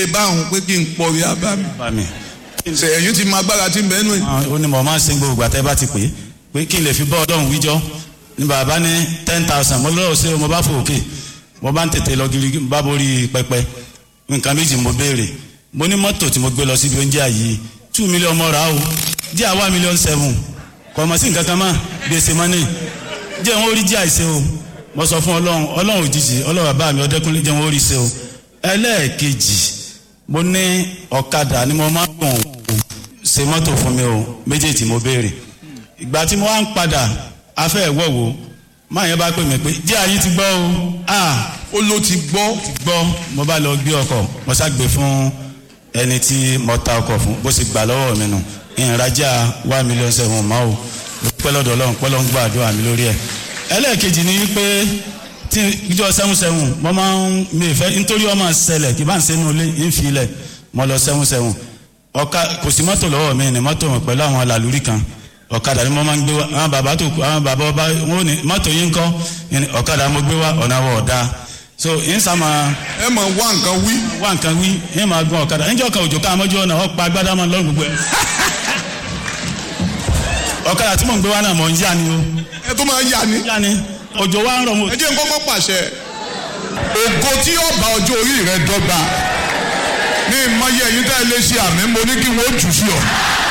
pé báwọn pé kí n pọ̀ rí abá mi bá mi. ṣe ẹ̀yìn ti máa gbára tí ń bẹ́ẹ̀ nù. Ah, ó ní mo máa ń sin gbogbo àtẹ́ bá ti pè é pé kí n lè fi bọ́ ọlọ́run wíjọ́ ní bàbá ní ten thousand mo lọ́wọ́ sí mo bá fò òkè mo bá ń tètè lọ gírí bá borí pẹpẹ nǹkan méjì mo béèrè mo ní mọ́tò tí mo gbé lọ síbi oúnjẹ yìí two million mo rà á o díẹ̀ àwa million seven kò mọ̀ sí nǹkan kan mọ́ gbèsè mọ́nì jẹ́ wọn ó rí jẹ́ àìsè o mo sọ fún ọlọ́run ọlọ́run òjijì ọlọ́run bàbá mi ọdẹ́kùnlé jẹ́ wọn ó rí ṣe o ẹlẹ́ẹ̀kejì mo ní ọ̀kadà ni mo máa ń gùn ṣe mọ́tò fún mi o méjèèjì mo béèrè ìgbà tí mo wá ń padà afẹ́ ìwọ̀wò máa yẹn bá pè mí pé díẹ̀ ayé ti gbọ́ o ah ó ló ti gbọ́ ti gbọ́ mo bá lọ gbé ọkọ̀ mo ṣàgbé fún ẹni tí mo ta ọkọ̀ fún bó ṣe gbà lọ́wọ́ mi nù ìrìnàjà one million seven mọ́ o pẹ́ lọ́dọ̀ ọlọ́run pẹ́ lọ́n gbàdúrà mi lórí ẹ̀ ẹlẹ́ẹ̀kejì ni pé tí ìjọ sẹ́wọ̀n sẹ́wọ̀n mo máa ń mi ìfẹ́ nítorí ọmọ ṣẹlẹ̀ kí bá ń sẹ́nu ilé ń fi ilẹ̀ mo lọ sẹ́wọ̀n sẹ́wọ̀n ọ̀ka kò sí mọ́tò lọ́wọ́ mi ní mọ́tò wọn pẹ̀lú àwọn alàlúrí kan ọ̀kadà ni mo máa ń gbé wá àwọn bàbá tó kù àwọn bàbá ọba wọn ò ní mọ́tò yín kọ́ ọ̀kadà mo gbé wá ọ̀nà wọ̀ ọ̀dà so yín sàmà ẹ mọ̀ wá nǹkan wí. wá nǹkan wí yín máa gun ọ̀kadà níjọ́ kan òjò ká àmọ́jú ọ̀nà ọ̀pá agbádá máa ń lọ́rùn gbogbo ẹ̀ ọ̀kadà tí mò ń gbé wá náà mọ̀ ń yá ni o ẹ tó máa yà ní. yá ni òjò wa ń rọ̀ mo ẹ jẹ́ n kọ́kọ́ pàṣẹ. ògo tí yóò bá ọjọ́ orí rẹ dọ́gba ní ìmọ̀ye ẹ̀yin tá ẹ lè ṣe àmì mo ní kí wọ́n jù sí ọ.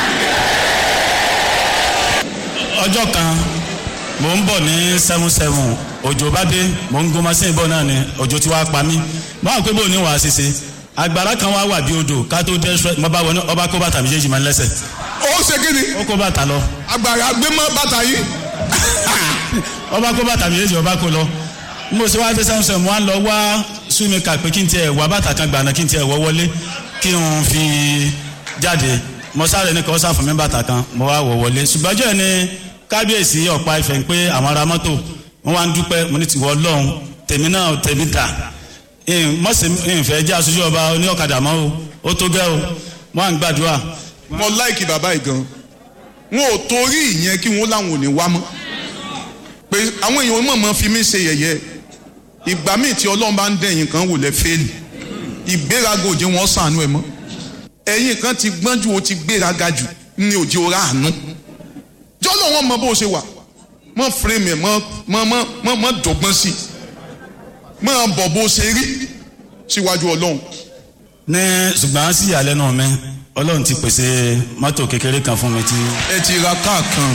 ọjọ́ kan mò ń bọ̀ ní seven seven òjò bá dé mò ń gun machine bọ̀ náà ni òjò ti wá pa mí báwo pé bò ní wàá ṣiṣe agbára kan wá wà bí odò ká tó dé ṣẹ mo bá wọnú ọba kó bàtà méjèèjì máa ń lẹ́sẹ̀ ó ṣe kí ni ó kó bàtà lọ agbára gbé mọ́ bàtà yìí. ọba kó bàtà méjèèjì ọba kó lọ bí mo ṣe wá dé seven seven mo á lọ wá súnmíkà pé kí n tiẹ̀ wá bàtà kan gbàna kí n tiẹ̀ wọ́ wọlé kí n fi jáde mo sáré ní kọ́ sá fún mi bàtà kan mo wá wọ̀ wọlé ṣùgbọ́n ọjọ́ ní kábíyèsí ọ̀pá ìfẹ́ ń pé àwọn ará mọ́tò wọ́n wá ń dúpẹ́ mo ní tiwọ́ ọlọ́run tèmi náà tèmi dà mọ̀sẹ̀ ìfẹ́ jẹ́ aṣojú ọba oní ọ̀kadà mọ́ o ó tó gẹ́ o wọ́n à ń gbàdúrà. mo láìkì bàbá yìí gan wọn ò torí ìyẹn kí wọn láwọn ò ní wá mọ́ pé àwọn èèyàn mọ̀ mọ́ fi mí ṣe yẹ̀yẹ́ ìgbà míì tí ọlọ́run bá ń dẹ̀yìn kan wò lẹ́ fẹ́ẹ̀lì ìgbéraga òjò wọn sànú ẹ̀ mọ́ ẹ̀yìn kan ti gbọ́n ju o ti gbéraga jù ní òjò ra àánú jọ́lọ́ wọn mọ bó ṣe wà mọ fírèmì ẹ̀ mọ mọ mọ mọ dọ̀gbọ́n sí i mọ bọ̀ bó ṣe rí síwájú ọlọ́run. ní ṣùgbọ́n sí ìyàlẹ́nu mi ọlọ́run ti pèsè mọ́tò kékeré kan fún mi tí. ẹ ti ra káà kan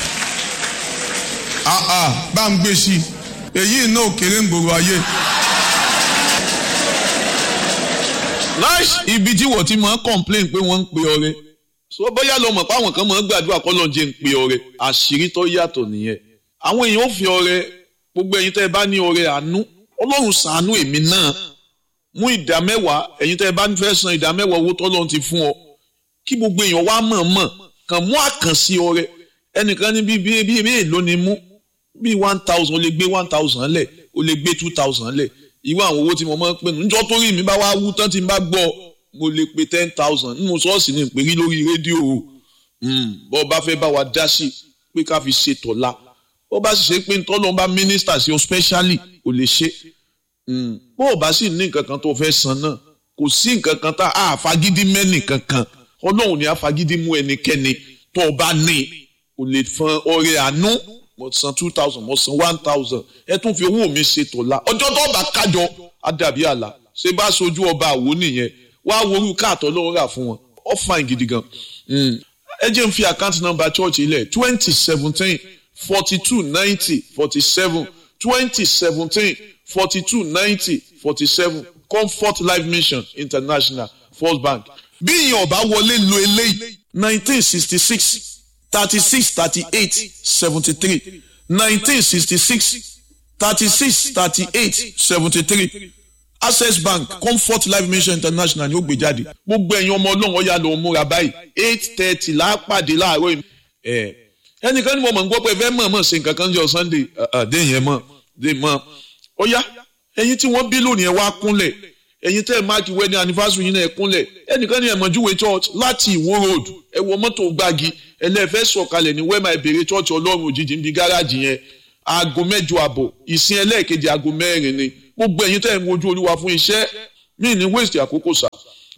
àà bá ń gbé sí i èyí náà kéré ń gbòòrò ayé. láì ibi tí wọ́n ti máa ń complain pé wọ́n ń pe ọrẹ so bóyá lọ mọ̀ pé àwọn kan máa ń gbàdúrà kọ́ lọ́n jẹ́ ń pe ọrẹ àṣírí tó yàtọ̀ nìyẹn àwọn èèyàn ò fi ọrẹ gbogbo ẹ̀yin tẹ́ ẹ bá ní ọrẹ àánú ọlọ́run ṣàánú èmi náà mú ìdá mẹ́wàá ẹ̀yin tẹ́ ẹ bá fẹ́ san ìdá mẹ́wàá owó tọ́lọ́run ti fún ọ kí gbogbo èèyàn wá mọ̀ mọ̀ kàn mú àkànṣe ọrẹ ẹnìkan ní bí bí bí èèlò ni mú bí one thousand o lè gbé one thousand lẹ̀ o lè gbé two thousand lẹ̀ irú àwọn owó tí mo máa ń pè nù níjọ́ tó rí mi bá wá wú tán tí n bá gbọ́ mo lè pe ten thousand nínú ṣọ́ọ̀ṣì ní ìpèrí lórí rédíò o bọ́ bá fẹ́ bá wa dá sí pé ká fi ṣe tọ̀la bó bá sì ṣe pé tọ́lọ́ bá mínísítà sí o specially o lè ṣe bó o bá sì ní nǹkan kan tó fẹ́ san náà kò sí nǹkan kan tá a fagídí mẹ́nì kankan ọlọ́run ni a fagídí mú ẹnikẹ́ni tó o bá ní o lè fan ọrẹ àánú mo san two thousand mo san one thousand ẹ tún fi owó mi ṣe tọ̀la ọjọ́ tó bá kájọ á dàbí àlà ṣé bá sojú ọba àwo nìyẹn wá worú káàtọ́ lọ́wọ́ rà fún wọn ó fine gidi gan ẹ jẹ́ n fi àkáǹtì nọ́mbà church ilẹ̀ twenty seventeen forty two ninety forty seven twenty seventeen forty two ninety forty seven comfort life mission international first bank bí ìyẹn ọba wọlé lo eléyìí nineteen sixty six thirty six thirty eight seventy three nineteen sixty six thirty six thirty eight seventy three access bank comfort life mission international ni ó gbé jáde gbogbo ẹ̀yin ọmọ ọlọ́run ọ̀yà ló ń múra báyìí eight thirty lápàdé láàárọ̀ yìí ẹ̀ ẹnìkan ní mo mọ̀ ń gbọ́ pé ẹ fẹ́ mọ̀ mọ̀ ṣe nǹkan kan jọ sunday dé yẹn mọ̀ dé mọ̀ ọ̀yà ẹ̀yin tí wọ́n bí lónìí ẹ wá kúnlẹ̀ ẹ̀yin tẹ́ ẹ máàkì wedding anniversary yín náà ẹ kúnlẹ̀ ẹnìkan ní ẹ̀mọ̀júwe church láti ìwó road ẹ wọ mọ́tò gbági ẹlẹ́fẹ́ sọ̀kalẹ̀ ní wẹ́mà ìbèrè church ọlọ́run òjijì níbi gáràjì yẹn aago mẹ́jọ àbọ̀ ìsìn ẹlẹ́ẹ̀kejì aago mẹ́rin ni gbogbo ẹ̀yin tẹ́ ẹ ń wojú olúwa fún iṣẹ́ mí ní waste àkókò sà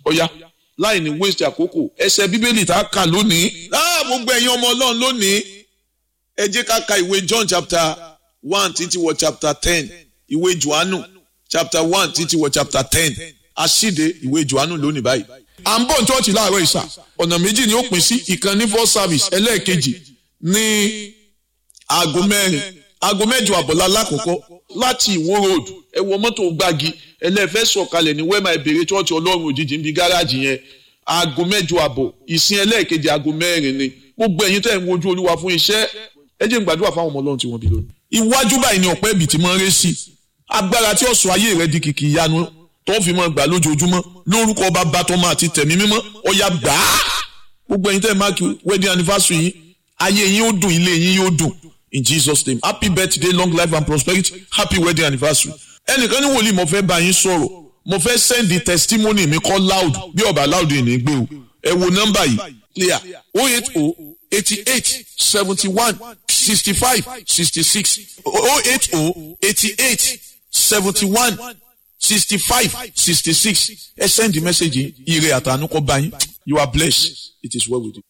ọ̀ya láì ní waste àkókò ẹsẹ̀ bíbélì tá a kà lónìí láà gbogbo ẹ̀yin ọmọ ọlọ́run lónìí ẹ jẹ́ ká ka ìwé John chapter one títí wọ chapter ten ìwé Jòhánù chapter one títí wọ chapter ten aṣíde ìwé Jòhánù lónìí báyìí. à ń bọ̀ chọ́ọ̀chì láàárọ̀ ìsà ọ̀nà méjì ni ó pín sí ìkan ní first service ẹlẹ́ẹ̀kejì ní aago mẹ́rin aago mẹ́jọ àbọ̀lá lákòókò láti ìwó road ẹ wọ mọ́tò gbági ẹlẹ́fẹ́ sọ̀kalẹ̀ ní wẹ́mà ìbèrè chọ́ọ̀chì ọlọ́run òjijì níbi gáràjì yẹn aago mẹ́jọ àbọ̀ ìsìn ẹlẹ́ẹ̀kejì aago mẹ́rin ni gbogbo ẹ̀yin tẹ́ ń wojú olúwa fún iṣẹ́ ẹ jẹ́ n gbàdúrà fáwọn ọmọ ọlọ́run tí wọ́n bí lónìí. iwájú báyìí ni ọ̀pẹ́ ibì tí máa ń ré sí agbára tí ọ̀sọ̀ ayé rẹ di kìkì ìyanu tó fi máa gbà lójoojúmọ́ lórúkọ bàbá tọmọ àti tẹ̀mí mímọ́ ọ̀yà gbà á gbogbo ẹ̀yin tẹ́ ẹ̀ máàkì wedding anniversary yìí ayé yín ó dùn ilé yín yóò dùn in Jesus name happy birthday long life and prosperity happy wedding anniversary ẹnìkan ní wòlíì mo fẹ́ bá yín sọ̀rọ̀ mo fẹ́ send the testimony mi kọ́ loud bí ọba loud yìí ní gbé o ẹ wo nọ́mbà yìí clear oh eight oh eighty eight seventy one sixty five sixty six oh eight oh eighty eight seventy one sixty five sixty six ẹ send the message yìí ire àtànú kọ́ bá yín you are blessed it is well with you.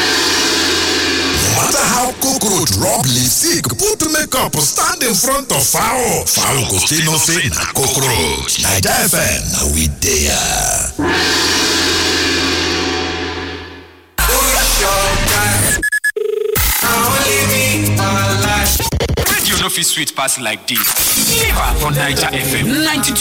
No matter how cockroach rub leaf sick put makeup stand in front of fowl fowl go still know say na cockroach naija fm na we dey Radio no fit sweet pass like this. Live for Naija FM 92